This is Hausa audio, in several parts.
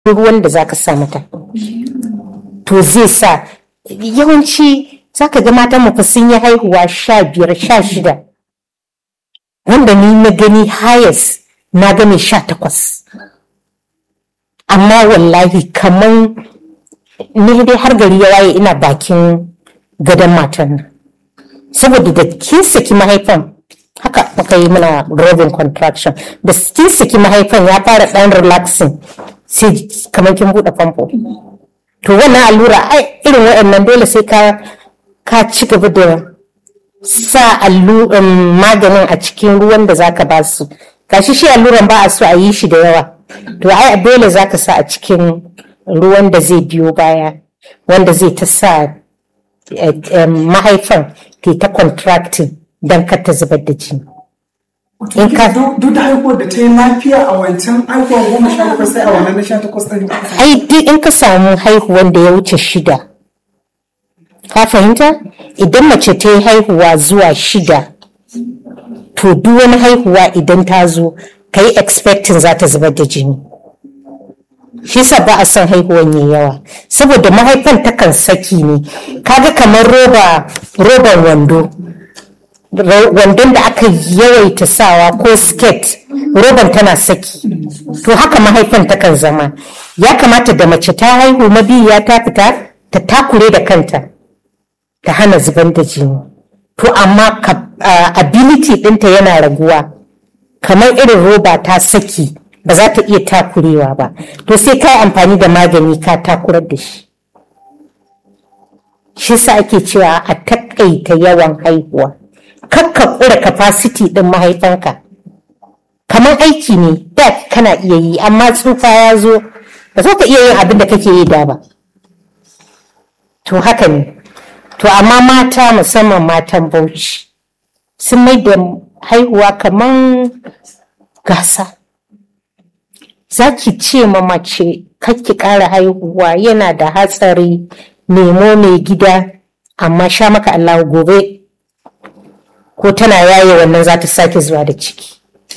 ruwan da za ka sa mata to zai sa yawanci za ka ga matan mafi sun yi haihuwa sha biyar sha shida wanda ni na gani hayes na gani sha takwas amma wallahi kaman ni dai har gari ya waye ina bakin gadon matan nan saboda da kin saki mahaifan haka muka yi mana robin contraction da kin saki mahaifan ya fara dan relaxing sai kamar kin buɗe famfo to wannan allura ai irin waɗannan dole sai ka ka ci gaba da sa allu maganin a cikin ruwan da zaka ba su gashi shi alluran ba a so a yi shi da yawa to ai dole zaka sa a cikin ruwan da zai biyo baya wanda zai ta sa mahaifan ke ta contracting don kar ta zubar da jini in ka duk da haihuwar da ta yi lafiya a wancan haihuwar goma sha takwas sai a wannan na sha takwas ɗin ai duk in ka samu haihuwan da ya wuce shida ka fahimta idan mace ta yi haihuwa zuwa shida to duk wani haihuwa idan ta zo ka yi expecting za ta zubar da jini shi sa ba a son haihuwan yayi yawa saboda mahaifan takan saki ne kaga kamar roba roban wando wandon da aka yawaita sawa ko skirt roban tana saki to haka mahaifan takan zama ya kamata da mace ta haihu mabiya ta fita ta takure da kanta ta hana zuban da jini to amma ability ɗinta yana raguwa kamar irin roba ta saki ba za ta iya takurewa ba to sai ka yi amfani da magani ka takurar da shi shi sa ake cewa a takaita yawan haihuwa kakka kura capacity din mahaifanka kamar aiki ne da kana iya yi amma tsufa ya zo ba za ka iya yin abin da kake yi da ba to haka ne to amma mata musamman matan bauchi sun mai da haihuwa kamar gasa za ki ce ma mace ki ƙara haihuwa yana da hatsari nemo mai gida amma sha maka Allah gobe ko tana yaye wannan za ta sake zuwa da ciki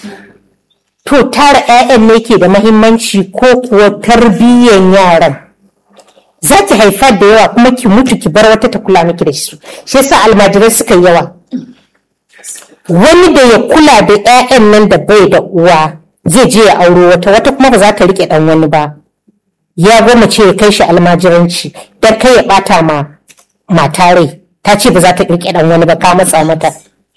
to tara 'ya'yan ne ke da mahimmanci ko kuwa tarbiyyan yaran za ki haifa da yawa kuma ki mutu ki bar wata ta kula miki da su shi yasa almajirai suka yawa wani da ya kula da 'ya'yan nan da bai da uwa zai je ya auro wata wata kuma ba za ta rike dan wani ba ya goma ce ya kai shi almajiranci dan kai ya bata ma mata rai ta ce ba za ta rike dan wani ba ka matsa mata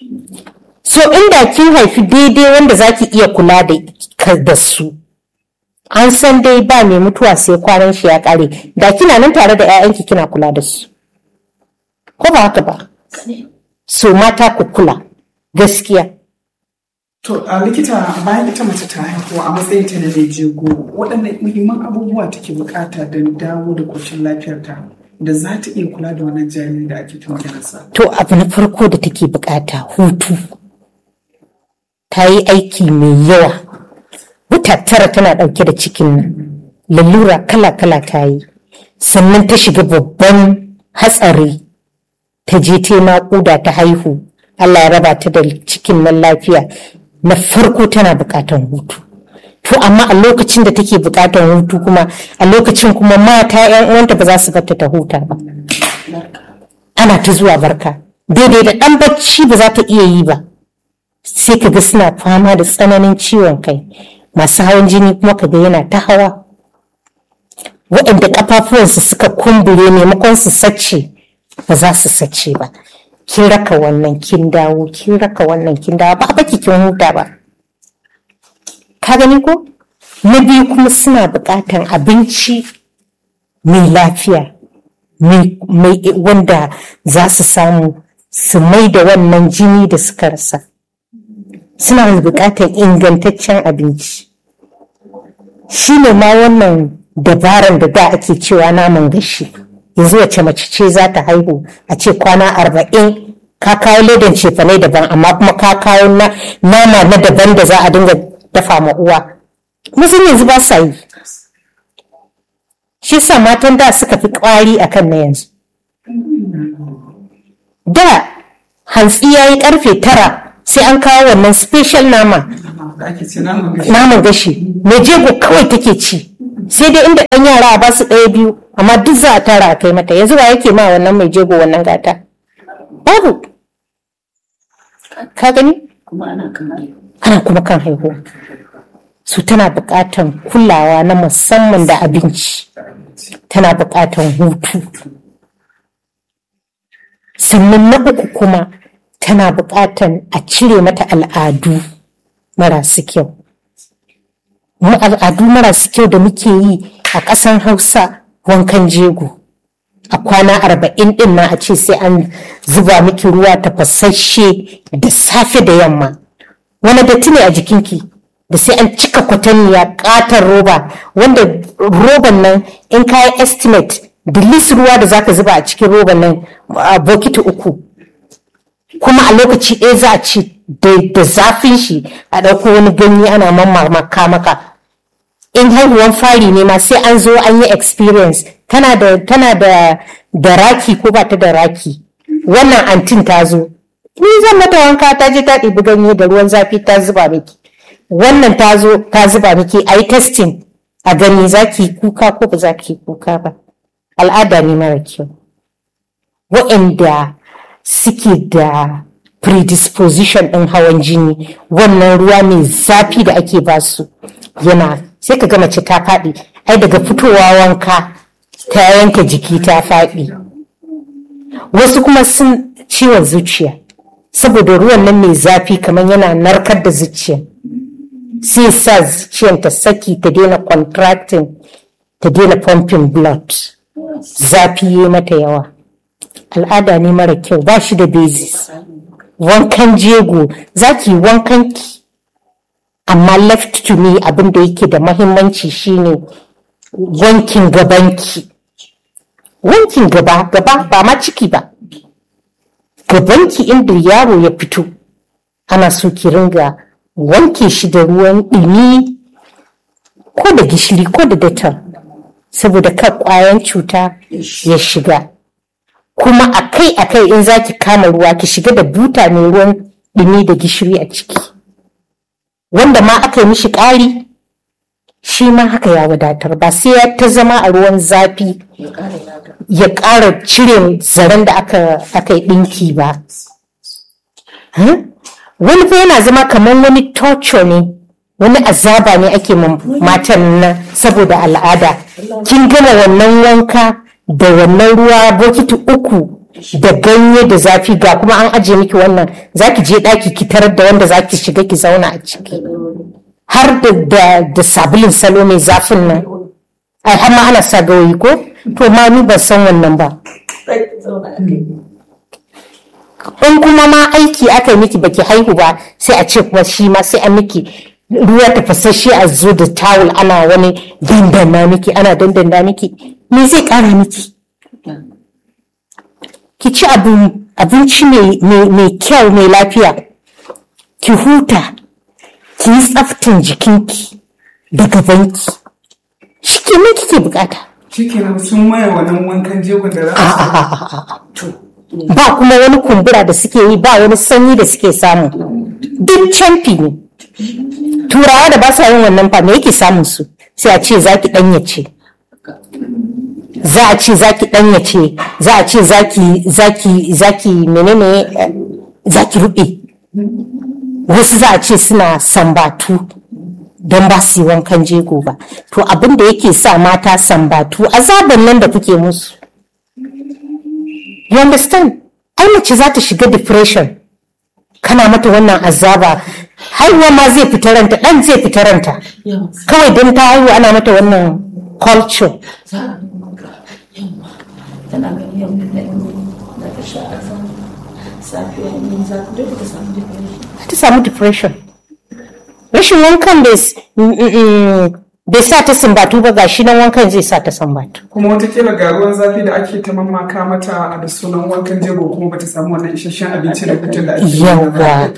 so inda kin haifi daidai wanda za ki iya kula da da su an san dai ba mai mutuwa sai kwanan shi ya kare da kina nan tare da 'ya'yanki kina kula da su ko ba haka ba so mata ku kula gaskiya To a likita bayan ita mace ta haihu a matsayin ta na mai jego waɗannan muhimman abubuwa take bukata don dawo da koshin lafiyarta da za ta iya kula da wannan jariri da ake ta maganarsa. to abu na farko da take bukata hutu ta yi aiki mai yawa wata tara tana ɗauke da cikin nan lalura kala-kala ta yi sannan ta shiga babban hatsari ta je ta naƙuda ta haihu Allah ya raba ta da cikin nan lafiya na farko tana buƙatar hutu to amma a lokacin da take buƙatar hutu kuma a lokacin kuma mata yan uwanta ba za su barta ta huta ba ana ta zuwa barka daidai da ɗan bacci ba za ta iya yi ba sai ka ga suna fama da tsananin ciwon kai masu hawan jini kuma ka ga yana ta hawa waɗanda ƙafafuwansu suka kumbure maimakon su sace ba za su sace ba kin raka wannan kin dawo kin raka wannan kin dawo ba baki kin huta ba ka gani ko na biyu kuma suna buƙatar abinci mai lafiya mai wanda za su samu su mai da wannan jini da suka rasa suna buƙatar ingantaccen abinci shi ne ma wannan dabaran da da ake cewa naman gashi yanzu wace mace ce za ta haihu a ce kwana arba'in ka kawo ledan cefane daban amma kuma ka kawo nama na daban da za a dinga dafa ma uwa musun yanzu ba sa yi shi sa matan da suka fi kwari akan na yanzu da hantsi ya yi karfe tara sai an kawo wannan special nama naman gashi mai jego kawai take ci sai dai inda ɗan yara a ba su ɗaya biyu amma duk za a tara a kai mata yanzu ba yake ma wannan mai jego wannan gata babu ka gani kuma ana kan ana kuma kan haihuwa su tana buƙatan kulawa na musamman da abinci tana buƙatan hutu sannan na uku kuma tana buƙatan a cire mata al'adu marasu kyau mu al'adu marasu kyau da muke yi a ƙasan hausa wankan jego a kwana arba'in ɗin na a ce sai an zuba miki ruwa tafasasshe da safe da yamma wani datti ne a jikinki da sai an cika kwatanniya katar roba wanda roban nan in ka yi estimate da lis ruwa da zaka zuba a cikin roban nan a bokiti uku kuma a lokaci ɗaya za a ci da zafin shi a ɗauko wani ganye ana mamaka maka in haihuwan fari ne ma sai an zo an yi experience tana da tana da da raki ko ba ta da raki wannan antin ta zo ni zan mata wanka ta je ta ɗibi ganye da ruwan zafi ta zuba miki wannan ta zo ta zuba miki a yi testing a gani za ki kuka ko ba za ki kuka ba al'ada ne mara kyau waɗanda suke da predisposition ɗin hawan jini wannan ruwa mai zafi da ake basu yana sai ka ga mace ta faɗi ai daga fitowa wanka ta yanke jiki ta faɗi wasu kuma sun ciwon zuciya saboda ruwan nan mai zafi kamar yana narkar da zuciya sai sa zuciyar ta saki ta daina contracting ta daina pumping blood zafi yi mata yawa al'ada ne mara kyau ba shi da basis wankan jego za ki wankan ki amma left to me abin da yake da mahimmanci shine wankin gabanki wankin gaba gaba ba ma ciki ba gabanki inda yaro ya fito ana so ki ringa wanke shi da ruwan ɗumi ko da gishiri ko da datar saboda kan ƙwayan cuta ya shiga kuma akai akai in za ki kama ruwa ki shiga da buta mai ruwan ɗumi da gishiri a ciki wanda ma aka yi mishi ƙari shi ma haka ya wadatar ba sai ya ta zama a ruwan zafi ya ƙara cire zaren da aka yi ɗinki ba wani fa yana zama kamar wani torture ne wani azaba ne ake matan nan saboda al'ada kin gama wannan wanka da wannan ruwa bokiti uku da ganye da zafi ga kuma an ajiye miki wannan zaki je ɗaki ki tarar da wanda zaki shiga ki zauna a ciki har da da sabulin salo mai zafin nan ai har ma ana sa gawayi ko to ma ni ban san wannan ba in kuma ma aiki aka yi miki baki haihu ba sai a ce kuma shi ma sai a miki ruwa tafasasshe a zo da tawul ana wani dandana miki ana dandana miki me zai kara miki ki ci abinci mai kyau mai lafiya ki huta ki yi tsaftin jikinki da gabanki shi ke me kike bukata Shikenan sun maye wannan wankan jegon da za su ba kuma wani kumbura da suke yi ba wani sanyi da suke samu duk camfi ne turawa da ba sa yin wannan fa me yake samun su sai a ce zaki danyace za a ce zaki danyace za a ce zaki zaki zaki menene zaki rube wasu za a ce suna sambatu don ba su yi wankan jego ba to abin da yake sa mata sambatu azaban nan da kuke musu you understand ai mace za ta shiga depression kana mata wannan azaba haihuwa ma zai fita ranta dan zai fita ranta kawai don ta haihu ana mata wannan culture tana ganin yau da da ta sha safiya yin zafi dole ta samu depression ta samu depression rashin wankan bai sa ta sambatu ba gashi nan wankan zai sa ta sambatu kuma watakila ga ruwan zafi da ake ta mamaka mata da sunan wankan jego kuma bata samu wannan isasshen abinci da hutun da ake yawa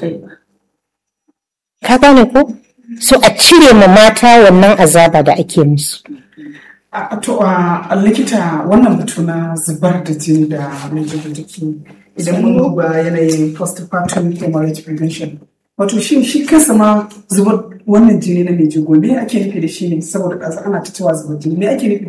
ka gane ko so a cire ma mata wannan azaba da ake musu a to a likita wannan batu na zubar da jini da mai jiki idan mun duba yanayin postpartum hemorrhage prevention wato shi shi kansa ma zubar wannan jini na mai jego me ake nufi da shi ne saboda ƙasa ana ta cewa zubar jini me ake nufi